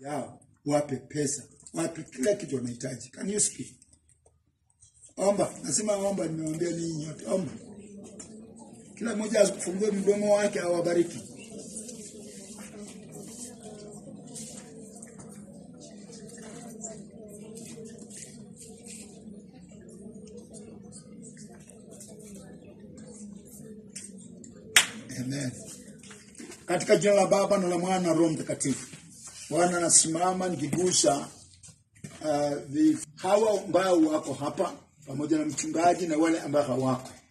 yao, wape pesa, wape kila kitu wanahitaji. Can you speak? Omba, nasema omba, nimewambia ninyi nyote, omba. Kila mmoja afungue mdomo wake, awabariki. Amen. Katika jina la Baba na la Mwana na Roho Mtakatifu. Bwana, nasimama nikigusa uh, vi- hawa ambao wako hapa pamoja na mchungaji na wale ambao hawako.